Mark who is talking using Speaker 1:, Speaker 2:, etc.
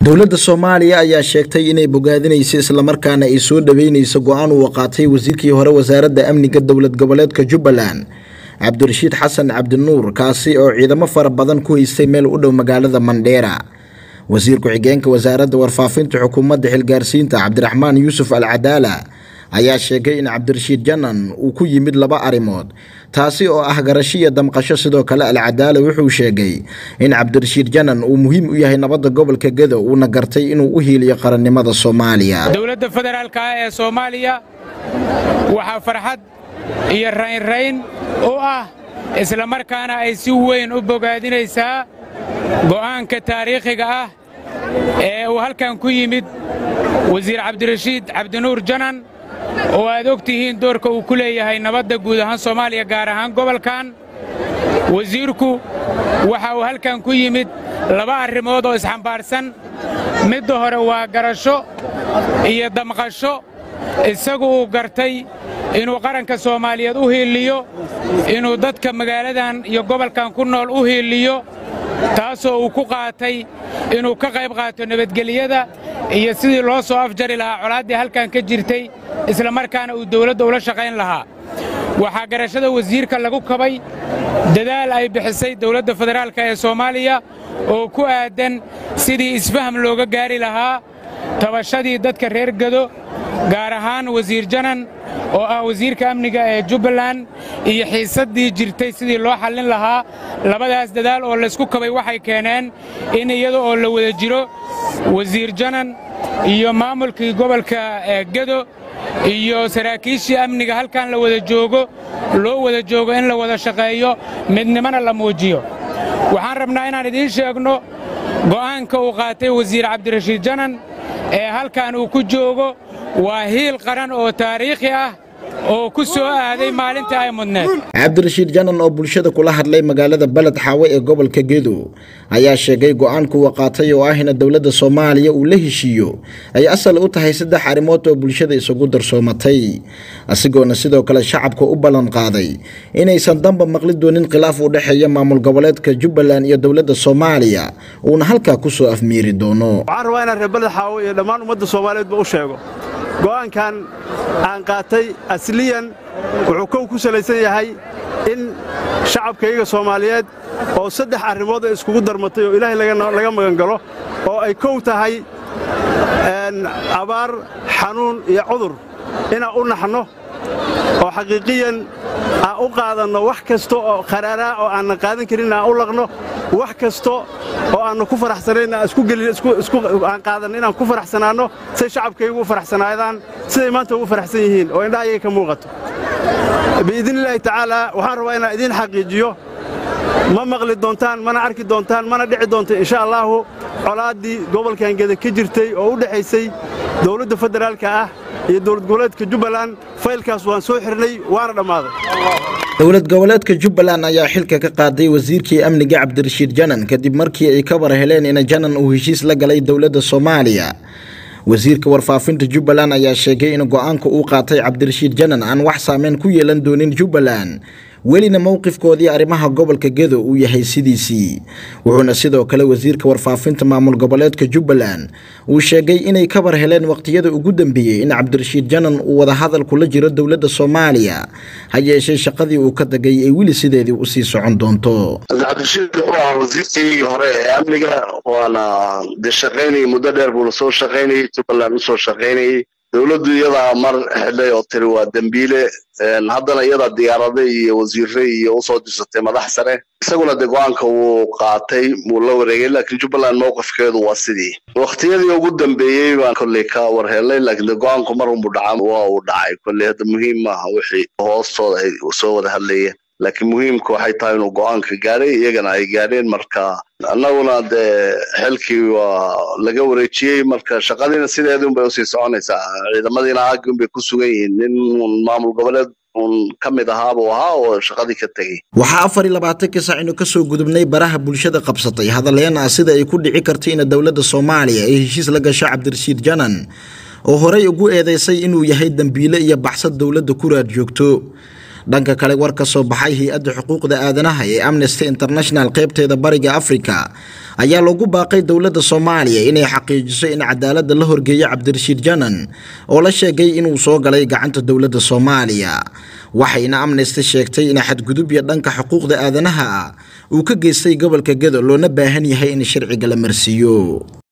Speaker 1: dowladda soomaaliya ayaa sheegtay inay bogaadinayso islamarkaana ay soo dhaweyneyso go-aan uu qaatay wasiirkii hore wasaaradda amniga dowlad goboleedka jubbaland cabdirashiid xasan cabdinuur kaasi oo ciidamo fara badan ku haystay meel u dhow magaalada mandheera wasiir ku-xigeenka wasaaradda warfaafinta xukuumadda xilgaarsiinta cabdiraxmaan yuusuf al cadaala ayaa sheegay in cabdirashiid janan uu ku yimid laba arrimood taasi oo ah garasho iyo damqasho sidoo kale alcadaala wuxuu sheegay in cabdirashiid janan uu muhiim u yahay nabadda gobolka gedo uuna gartay inuu u hiiliyo qarannimada soomaaliya
Speaker 2: dowladda federaalka ah ee soomaaliya waxaa farxad iyo raynrayn u ah islamarkaana ay si weyn u bogaadinaysaa go'aanka taariikhiga ah ee uu halkan ku yimid wasiir cabdirashiid cabdinuur janan oo aad og tihiin doorka uu ku leeyahay nabadda guud ahaan soomaaliya gaar ahaan gobolkan wasiirku waxa uu halkan ku yimid laba arrimood oo isxambaarsan midda hore waa garasho iyo damqasho isagu uu gartay inuu qaranka soomaaliyeed u hiiliyo inuu dadka magaaladan iyo gobolkan ku nool u hiiliyo taasoo uu ku qaatay inuu ka qayb qaato nabadgelyada iyo sidii loo soo afjari lahaa colaaddii halkan ka jirtay islamarkaana uu dawladda ula shaqayn lahaa waxaa garashada wasiirka lagu kabay dadaal ay bixisay dawladda federaalka ee soomaaliya oo ku aaddan sidii isfaham looga gaari lahaa tabashadii dadka reer gedo gaar ahaan wasiir janan oo ah wasiirka amniga ee jubbaland iyo xiisaddii jirtay sidii loo xallin lahaa labadaas dadaal oo laysku kabay waxay keeneen in iyada oo la wada jiro wasiir janan iyo maamulkii gobolka gedo iyo saraakiishii amniga halkan la wada joogo loo wada joogo in la wada shaqeeyo midnimona la muujiyo waxaan rabnaa inaan idiin sheegno go'aanka uu qaatay wasiir cabdirashiid janan ee halkan uu ku joogo waa hiil qaran oo taariikhi ah oo ku soo aaday maalinta ay mudneed
Speaker 1: cabdirashiid janan oo bulshada kula hadlay magaalada beled xaawe ee gobolka gedo ayaa sheegay go-aanku uu qaatay oo ah in dowladda soomaaliya uu la heshiiyo ay asal u tahay saddex arrimood oo bulshada isugu darsoomatay asigoona sidoo kale shacabka u ballan qaaday inaysan damba maqli doonin khilaaf u dhexeeya maamul goboleedka jubbaland iyo dowladda soomaaliya uuna halkaa ku soo afmiiri doono
Speaker 3: waxaan rabaa inaan reer beled xaawe iyo dhammaan ummadda soomaaliyeedba u sheego go'aankan aan qaatay asliyan wuxuu kow ku salaysan yahay in shacabkayga soomaaliyeed oo saddex arrimood ay iskugu darmatay oo ilaahay laga magangalo oo ay kow tahay abaar xanuun iyo cudur inaan u naxno oo xaqiiqiyan aan u qaadanno wax kasta oo qaraaraa oo aanna qaadan karin aan u laqno wax kasta oo aannu ku faraxsanayn aan qaadanno inaan ku faraxsanaanno say shacabkaygu u faraxsanaadaan siday maanta ugu faraxsan yihiin oo indhahayaga ka muuqato biidnillaahi tacaalaa waxaan rabaa inaan idiin xaqiijiyo ma maqli doontaan mana arki doontaan mana dhici doonta insha allaahu colaaddii gobolkan geda ka jirtay oo u dhexaysay dawladda federaalka ah iyo dowlad goboleedka jubbaland faylkaas waan soo xirnay waana dhammaaday
Speaker 1: dowlad goboleedka jubbaland ayaa xilka ka qaaday wasiirkii amniga cabdirashiid janan kadib markii ay ka war heleen in janan uu heshiis la galay dowladda soomaaliya wasiirka warfaafinta jubbaland ayaa sheegay in go-aanka uu qaatay cabdirashiid janan aan wax saameyn ku yeelan doonin jubbaland welina mowqifkoodii arrimaha gobolka gedo uu yahay sidiisii wuxuuna sidoo kale wasiirka warfaafinta maamul goboleedka jubbaland uu sheegay inay ka war heleen waqtiyada ugu dambeeyey in cabdirashiid janan uu wadahadal kula jiro dowladda soomaaliya ha yeeshee shaqadii uu ka tagay ay weli sideedii usii socon doonto
Speaker 4: cabdirashiid wuxuu ahaa wasiirkaygii hore ee amniga waana de shaqaynayay muddo dheer buuna soo shaqaynayay jubbaland usoo shaqaynayay dowladdu iyadaa mar xidhay oo tiri waa dembiile haddana iyadaa diyaarada iyo wasiire iyo usoo dirsatay madax sare isaguna de go-aanka wuu qaatay wuu la wareegay laakiin jubbaland mowqifkeedu waa sidii waktiyadii ugu dambeeyey baan kolley ka warhelay laakiin de go-aanku mar unbu dhaca waa uu dhacay kolley hadda muhiim maaha wixii hoostooda ay soo wada hadlayeen laakiin muhiimka waxay tahay inuu go-aanka gaadhay iyagana ay gaadheen marka annaguna dee xilkii waa laga wareejiyey marka shaqadiina sideedii unbay usii soconaysaa ciidamadiina aagii unbay ku sugan yihiin nin maamul goboleed un ka mid ahaabuu ahaa oo shaqadii ka tegey
Speaker 1: waxaa afar iyo labaatankii sac inu kasoo gudubnay baraha bulshada qabsatay hadalleen ah sida ay ku dhici kartay in dowladda soomaaliya ay heshiis la gasho cabdirashiid janan oo horey ugu eedeysay inuu yahay dembiile iyo baxsad dowladda ku raad joogto dhanka kale war ka soo baxay hay-adda xuquuqda aadanaha ee amnesty international qaybteeda bariga africa ayaa loogu baaqay dowladda soomaaliya inay xaqiijiso in cadaaladda la horgeeyo cabdirashiid janan oo la sheegay inuu soo galay gacanta dowladda soomaaliya waxayna amnesty sheegtay in xadgudubya dhanka xuquuqda aadanaha ah uu ka geystay gobolka gedo loona baahan yahay in sharciga la marsiiyo